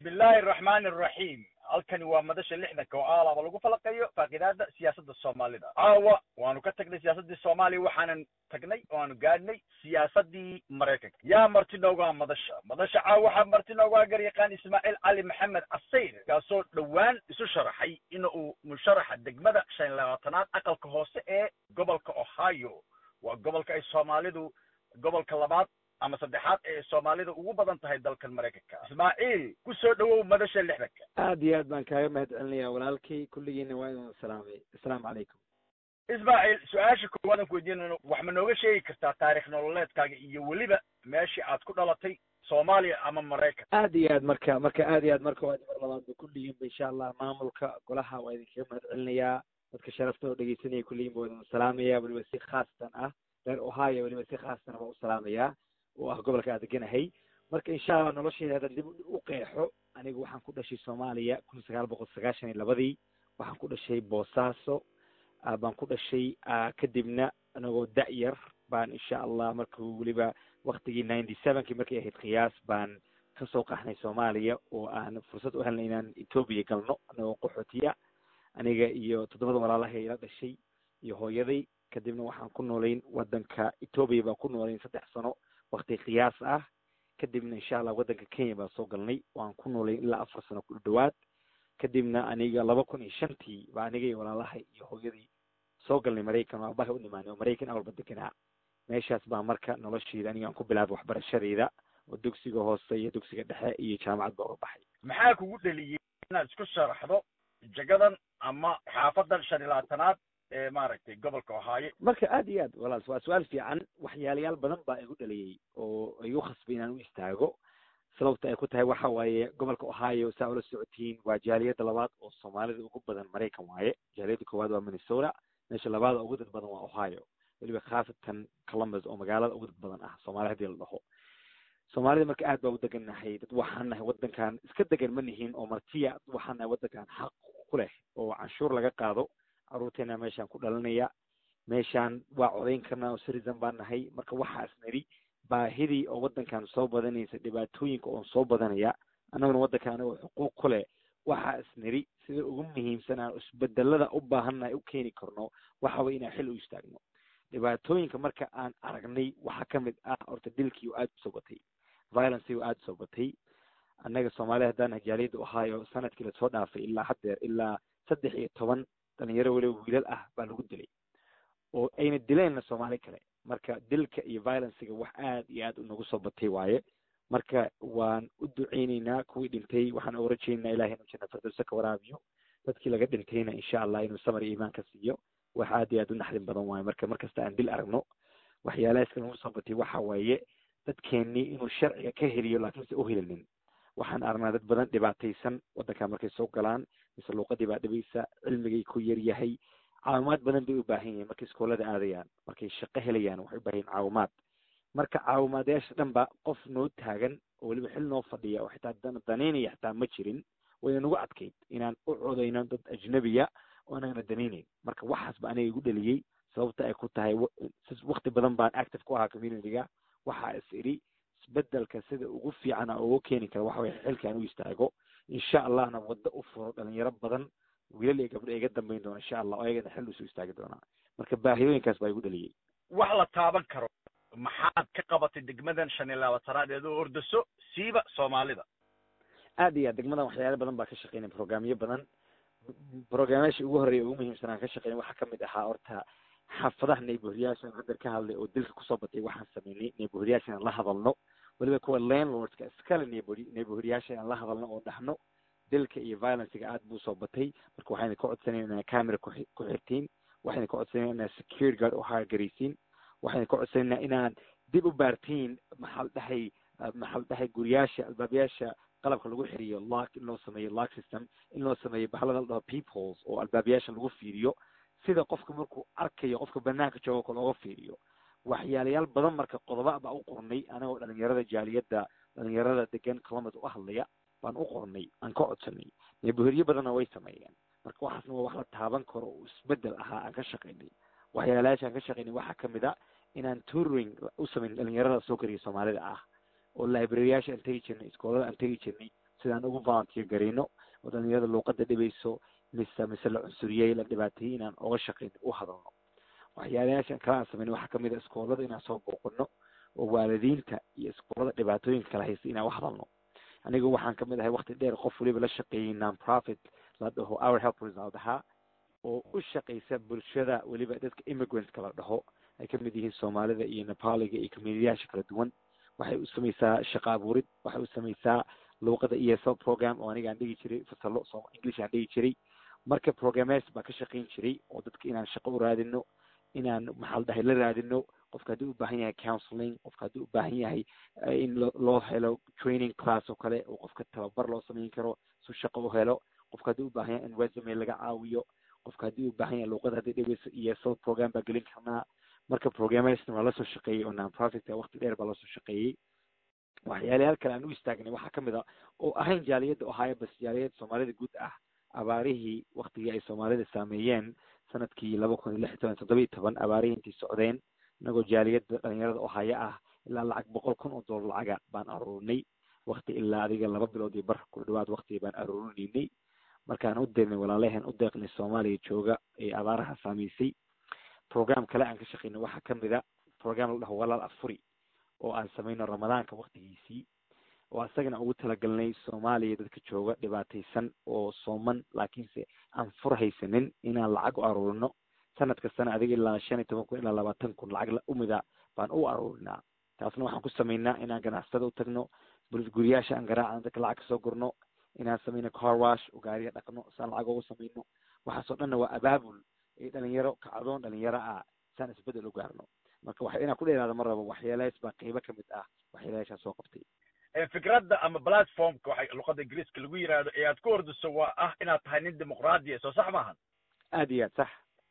bismillahi araxmaani araxiim halkani waa madasha lixdanka oo aalaba lagu falaqeeyo faaqidaada siyaasadda soomaalida caawa waanu ka tagnay siyaasaddii soomaaliya waxaanan tagnay oo aanu gaadhnay siyaasaddii maraykanka yaa marti noogaa madasha madasha caawa waxaa marti noogaa garyaqaan ismaaciil cali maxamed casayr kaasoo dhowaan isu sharaxay in uu musharaxa degmada shan iyo labaatanaad aqalka hoose ee gobolka ohio waa gobolka ay soomaalidu gobolka labaad ama saddexaad ee soomaalida ugu badan tahay dalkan maraykanka ismaaciil ku soo dhowow madasha lixdanka aad iyo aad baan kaaga mahad celinaya walaalkay kulligiina waa idin salaamay assalaamu calaykum ismaaciil su-aasha koowaadaan ku weydiinayno wax ma nooga sheegi kartaa taarikh nololeedkaaga iyo weliba meeshii aad ku dhalatay soomaaliya ama maraykan aad iyo aad marka marka aad iyo aad marka waa mar labaadba kulligiinba insha allah maamulka golaha waa idinkaga mahad celinayaa dadka sharafta oo dhegeysanaya kulligiinba waa idin salaamaya weliba si khaasatan ah reer ohio weliba si khaasatan baa u salaamayaa oo ah gobolka aan deganahay marka insha allah noloshayda hadda dib u qeexo anigu waxaan ku dhashay soomaaliya kun sagaal boqol sagaashan iyo labadii waxaan ku dhashay boosaaso baan ku dhashay kadibna anagoo da-yar baan insha allah markuu weliba waktigii ninety sevenkii markay ahayd khiyaas baan kasoo qaxnay soomaaliya oo aan fursad u helnay inaan etoobiya galno anagoo qaxootiya aniga iyo toddobada walaalahay ila dhashay iyo hooyaday kadibna waxaan ku noolayn wadanka etoobiya baan ku noolayn saddex sano wakti qiyaas ah kadibna insha allah waddanka kenya baan soo galnay waan ku noolay ilaa afar sano ku dhawaad kadibna aniga laba kun iyo shantii baa aniga iyo walaalahay iyo hooyadii soo galnay maraykan oo abaha u dhimaanay oo maraykan awalba deganaa meeshaas baa marka noloshayda aniga aan ku bilaabay waxbarashadayda oo dugsiga hoose iyo dugsiga dhexe iyo jaamacad baa uga baxay maxaa kugu dheliyey inaad isku sharaxdo jagadan ama xaafadan shan iyo labaatanaad ee maaragtay gobolka ohaayo marka aad iyo aad walaal waa su-aal fiican waxyaalayaal badan baa igu dhaliyey oo igu khasbay inaan u istaago sababta ay ku tahay waxa waaye gobolka ohio saa ula socotiin waa jaaliyadda labaad oo soomaalida ugu badan maraykan waaye jaaliyadda koowaad waa minnesota meesha labaada ugu dad badan waa ohio weliba khaasatan columbus oo magaalada ugu dad badan ah soomaali haddii la dhaho soomaalida marka aad baa u degannahay dad waxaan nahay waddankan iska degan ma nihin oo martiya dad waxaan nahay waddankan xaq ku leh oo canshuur laga qaado carruurteena meeshaan ku dhalanaya meeshaan waa codayn karnaa oo citizen baan nahay marka waxaas nidhi baahidii oo waddankan soo badanaysa dhibaatooyinka oon soo badanaya annaguna waddankan anagoo xuquuq ku leh waxaas nidhi sida ugu muhiimsan aan isbedelada u baahannahay u keeni karno waxa way inaan xil u istaagno dhibaatooyinka marka aan aragnay waxaa ka mid ah horta dilkii oo aada u soo batay violencii oo aada u soo batay annaga soomaalida haddaan nahay jaaliyadda ohio sanadkii lasoo dhaafay ilaa haddeer ilaa saddex iyo toban dhalinyaro weliba wiilal ah baa lagu dilay oo ayna dileenna soomaali kale marka dilka iyo violencega wax aad iyo aad unagu soo batay waaye marka waan u duceyneynaa kuwii dhintay waxaan uga rajeynaa ilahay inuu janna firdowsa ka waraabiyo dadkii laga dhintayna insha allah inuu samar iyo iimaan ka siiyo wax aad iyo aad u naxdin badan waaye marka markasta aan dil aragno waxyaalahaska nagu soo batay waxa waaye dadkeennii inuu sharciga ka heliyo laakiinse u helinin waxaan aragnaa dad badan dhibaataysan waddankaa markay soo galaan mise luuqadii baa dhibaysa cilmigay ku yar yahay caawimaad badan bay u baahan yihiin markay iskoolada aadayaan markay shaqo helayaan waxay u baahan yihin caawimaad marka caawimaadayaasha dhan ba qof noo taagan oo weliba xil noo fadhiya oo xitaa danaynaya xitaa ma jirin wayna nagu adkayd inaan u codayno dad ajnabiya oo anagana danaynayn marka waxaas ba aniga igu dhaliyey sababta ay ku tahay wakti badan baan active ku ahaa communityga waxaa is idhi isbedelka sida ugu fiican a ugu keeni kara waxa waya xilkaan u istaago insha allahna waddo u furo dhalinyaro badan wiilal iyo gabdho iga dambayn doona insha allah oo ayagana xil usoo istaagi doonaa marka baahidooyinkaas baa igu dhaliyey wax la taaban karo maxaad ka qabatay degmadan shan iyo labaatanaad eed oo ordaso siiba soomaalida aad iyo aad degmadan waxyaala badan baa ka shaqeynay programyo badan programyaasha ugu horreeya ugu muhiimsan aan ka shaqeynay waxaa kamid ahaa horta xaafadaha neighboryaashan haddeer ka hadlay oo dilka kusoo batay waxaan sameynay neighboryaasha inaan la hadalno weliba kuwa landlordska iskale neighboryaasha inaan la hadalno oo dhahno dilka iyo violencega aad buu soo batay marka waxayna ka codsanayna inaa camera ku xirtiin waxayna ka codsanayna inaa security guard u haargaraysiin waxayna ka codsanayna inaan dib u baartiin maxal dhahay maxal dhahay guriyaasha albaabayaasha qalabka lagu xiriyo lock in loo sameeyo lock system in loo sameeyo bahalada la dhaho peepholes oo albaabayaasha lagu fiiriyo sida qofka markuu arkayo qofka banaanka joogo kale oga fiiriyo waxyaalayaal badan marka qodoba baa u qornay anagoo dhalinyarada jaaliyadda dhalinyarada degan columbus u hadlaya baan u qornay aan ka codsanay neighboryo badanna way sameeyeen marka waxaasna waa wax la taaban karo oo isbedel ahaa aan ka shaqaynay waxyaalayaasha aan ka shaqaynay waxaa kamid a inaan touring u samayn dhalinyarada soo kariya soomaalida ah oo libraryyaasha aan tegi jirnay iskoolada aan tegi jirnay sidaan ugu volunteer gareyno oo dhalinyarada luuqada dhibayso mise mise la cunsuriyey la dhibaateeyey inaan oga shaqeyno u hadalno waxyaalayaashan kale aan sameyn waxaa kamid a iskoolada inaan soo booqano oo waalidiinta iyo iskoolada dhibaatooyinka kala haysta inaan u hadalno anigu waxaan kamid ahay wakti dheer qof waliba la shaqeeyey non-profit la dhaho our helpers la dhahaa oo u shaqeysa bulshada weliba dadka immigrantska la dhaho ay kamid yihiin soomaalida iyo nepaliga iyo communityyaasha kala duwan waxay u sameysaa shaqa abuurid waxay u sameysaa luuqada e s l program oo aniga aan dhigi jiray fasalo so english aan dhigi jiray marka programmes baa ka shaqeyn jiray oo dadka inaan shaqo u raadino inaan maxaa la dhahay la raadino qofka haddii u baahan yahay counseling qofka haddii u baahan yahay in loo helo training class oo kale oo qofka tababar loo sameyn karo su shaqo u helo qofka haddii u baahan yahay in resume laga caawiyo qofka haddii u baahan yahay luuqada haddii dhibeyso e s l program baa gelin karnaa marka programmesna waa lasoo shaqeeyey oo non-profitka wakti dheer baa lasoo shaqeeyey waxyaalayaal kale aan u istaagnay waxaa kamid a oo ahayn jaaliyadda ohaayo bas jaaliyad soomaalida guud ah abaarihii waktigii ay soomaalida saameeyeen sanadkii laba kun iyo lix iyo toban toddoba iyo toban abaarihii intay socdeen inagoo jaaliyadda dhalinyarada ohaayo ah ilaa lacag boqol kun oo dollar lacaga baan aruurinay wakti ilaa adiga laba bilood iyo bar ku dhawaad wakti baan aruurinaynay markaan u deegnay walaalaheen u deeqnay soomaaliya jooga ee abaaraha saameysay program kale aan ka shaqeynay waxaa kamid a program la dhaho walaal afuri oo aan sameyno ramadaanka waktigiisii oo asagana ugu talagalnay soomaaliya dadka jooga dhibaataysan oo sooman laakiinse aan fur haysanin inaan lacag u aruurino sanad kastana adiga ilaa shan iyo toban kun ilaa labaatan kun lacag umida baan u aruurinaa taasna waxaan ku sameynaa inaan ganacsatada u tagno guryaasha aan garaacno dadka lacag kasoo gurno inaan sameyno car wash oo gaariga dhaqno saan lacag ugu sameyno waxaasoo dhanna waa abaabul ee dhalinyaro kacdoon dhalinyaro ah saan isbedel u gaarno marka waxa inaan ku dheeraada ma rabo waxyaalahaas baa qeybo kamid ah waxyaalayaashaan soo qabtay fikradda ama platformka waxay luqada ingiriiska lagu yiraahdo ee aad ku ordiso waa ah inaad tahay nin dimuqraadiya soo sax maahan aad iyo aad sax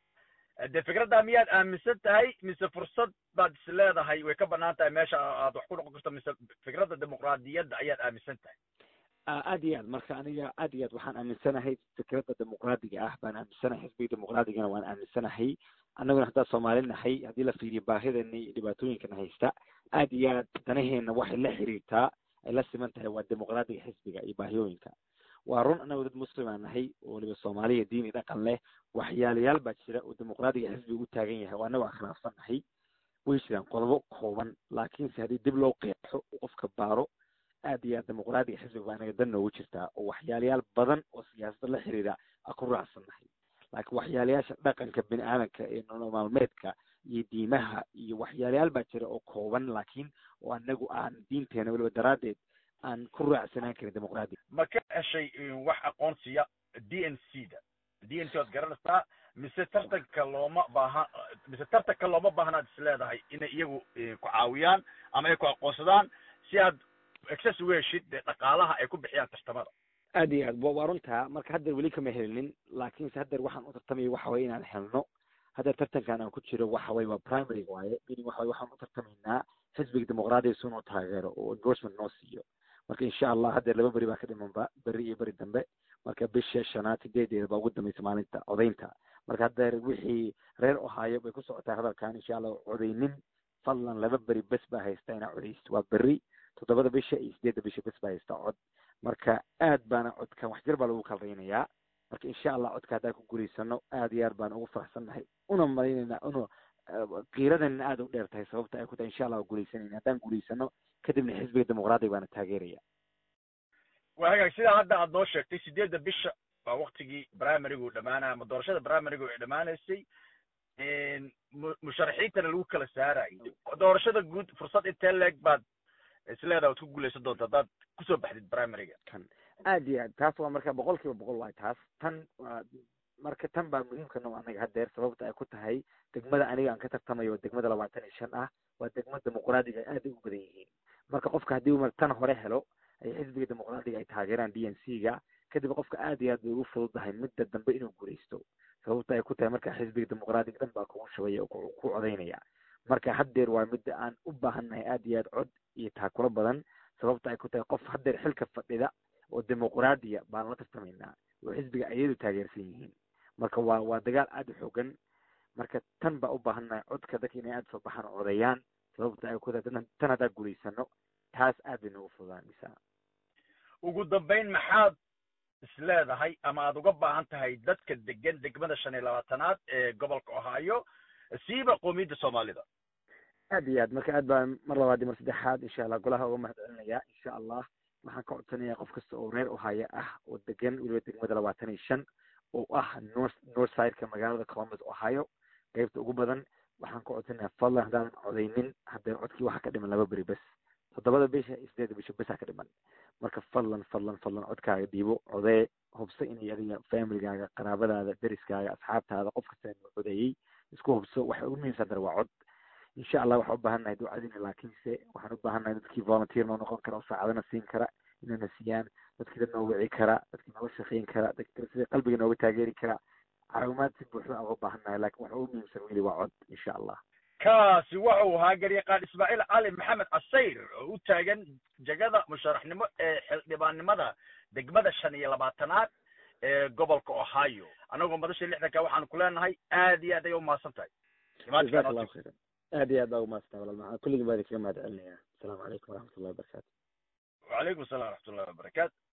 de fikradda miyaad aaminsan tahay mise fursad baad is leedahay way ka banaan tahay meesha aad wax ku noqon karto mise fikradda dimuqraadiyadda ayaad aaminsan tahay aad iyo aad marka aniga aad iyo aad waxaan aaminsanahay fikradda dimuqraadiga ah baan aaminsanahay xisbiga dimuqraadigana waan aaminsanahay annaguna haddaa soomaali nahay haddii la fiiriyo baahidana iyo dhibaatooyinkana haysta aad iyo aad danaheena waxay la xiriirtaa ay la siman tahay waa dimuqraadiga xisbiga iyo baahiyooyinka waa run annagu dad muslimaa nahay oo waliba soomaaliya diin iyo dhaqan leh waxyaalayaal baa jira oo dimuqraadiga xisbiga u taagan yahay oo annagu aan khilaafsan nahay way jiraan qodobo kooban laakiinse haddii dib loo qeexo uu qofka baaro aad iyo aad dimuqraadiga xisbiga baa anaga dan noogu jirtaa oo waxyaalayaal badan oo siyaasadda la xiriira aan ku raacsan nahay laakiin waxyaalayaasha dhaqanka bini aadanka ee nolol maalmeedka iyo diimaha iyo waxyaalayaal baa jira oo kooban laakiin oo anagu aan diinteena weliba daraaddeed aan ku raacsanaan karin dimuqraadiga ma ka heshay wax aqoonsiya d n c da d n c waad garanaysaa mise tartanka looma baahan mise tartanka looma baahnaad is leedahay inay iyagu ku caawiyaan ama ay ku aqoonsadaan si aad access uga heshid dee dhaqaalaha ay ku bixiyaan tartamada aad iyo aad waa runtaa marka haddeer weli kama helinin laakiinse haddeer waxaan u tartamaya waxa waye inaan helno haddeer tartankan aan ku jiro waxa waye waa primary waaye meaning waxa waye waxaan u tartamaynaa xisbiga dimuqraadiga si noo taageero oo endorsement noo siiyo marka insha allah haddeer laba beri baa ka dhimanba beri iyo beri dambe marka bisha shanaad sideedeeda baa ugu dambaysa maalinta codaynta marka haddeer wixii reer ohaayo bay ku socotaa hadalkan insha allah codaynin fadlan laba beri bes baa haysta inaa codaysto waa beri toddobada bisha iyo sideedda bisha bes baa haysta cod marka aad baana codkan wax jir baa lagu kalraynayaa marka insha allah codka haddaan ku guulaysano aad iyo aad baan ugu faraxsannahay una malaynaynaa una kiiradana aad u dheer tahay sababta ay ku tahay insha allah waa guuleysanayna haddaan guulaysano kadibna xisbiga dimuqraadiga baana taageeraya waa hagaag sidaa hadda aad noo sheegtay sideedda bisha waa waktigii primarygu dhamaanaya ama doorashada primarygu ay dhamaanaysay musharaxiintana lagu kala saarayo doorashada guud fursad intee leeg baad isleedaha waad ku guuleysan doonta haddaad kusoo baxdid primaryga kan aad iyo aad taas waa marka boqol kiiba boqol waay taas tan waa marka tan baa muhiimka noo anaga haddeer sababta ay ku tahay degmada aniga aan ka tartamayo oo degmada labaatan iyo shan ah waa degma dimuqraadiga aad ay u badan yihiin marka qofka haddii uu tan hore helo ay xisbiga dimuqraadiga ay taageeraan d n c ga kadib qofka aad iyo aad bay ugu fududahay midda dambe inuu guuleysto sababta ay ku tahay marka xisbiga dimuqraadiga dhan baa kugu shubaya oo ku codaynaya marka haddeer waa midda aan u baahannahay aad iyo aad cod iyo taakuro badan sababta ay ku tahay qof haddeer xilka fadhida oo dimuqraadiya baan la tartamaynaa oo xisbiga ayadu taageersan yihiin marka waa waa dagaal aad u xoogan marka tan baa u baahannahay codka dadka inay aad soo baxaan oo codayaan sababta ay ku tahay tan haddaa guulaysano taas aad bay noogu fududaanaysaa ugu dambayn maxaad isleedahay ama aad uga baahan tahay dadka degan degmada shan iyo labaatanaad ee gobolka ohio siiba qoomiyadda soomaalida aad iyo aad marka aad baan mar labaad iyo mar saddexaad insha allah golaha uga mahad celinayaa insha allah waxaan ka codsanayaa qof kasta oo reer ohio ah oo degan weliba degmada labaatan iyo shan oo ah north north sideka magaalada columbus ohio qeybta ugu badan waxaan ka codsanayaa fadlan haddaanan codaynin haddee codkii waxaa ka dhiman laba beri bes toddobada bisha iyo sideedda bisha besaa ka dhiman marka fadlan fadlan fadlan codkaaga dhiibo codee hubso inay adiga familygaaga qaraabadaada deriskaaga asxaabtaada qof kasta inuu codeeyey isku hubso waxa ugu muhiimsan dara waa cod insha allah waxaan u baahannahay ducadina laakiinse waxaan u baahannahay dadkii volunteer noo noqon kara oo saacadana siin kara inayna siiyaan dadkii dad noo wici kara dadkii nooga shaqayn kara dadkii sida qalbiga nooga taageeri kara caawimaad si buuxda aan uga baahannahay laakiin waxa ugu muhiimsan weli waa cod insha allah kaasi wuxuu ahaa garyaqaan ismaaciil cali maxamed casayr oo u taagan jegada musharaxnimo ee xildhibaannimada degmada shan iyo labaatanaad ee gobolka ohio annagoo madasha lixdanka waxaanu ku leenahay aad iyo aad ayay umahadsan tahay jazaak allahu khayran aad iyo aad baa umahadsantaa walaal maxaa kulligii baa idinkaga mahad celinayaa asalaamu calaykum waraxmat ullahi wabarakaatu wacalaykum assalam waraxmat ullahi wabarakaatu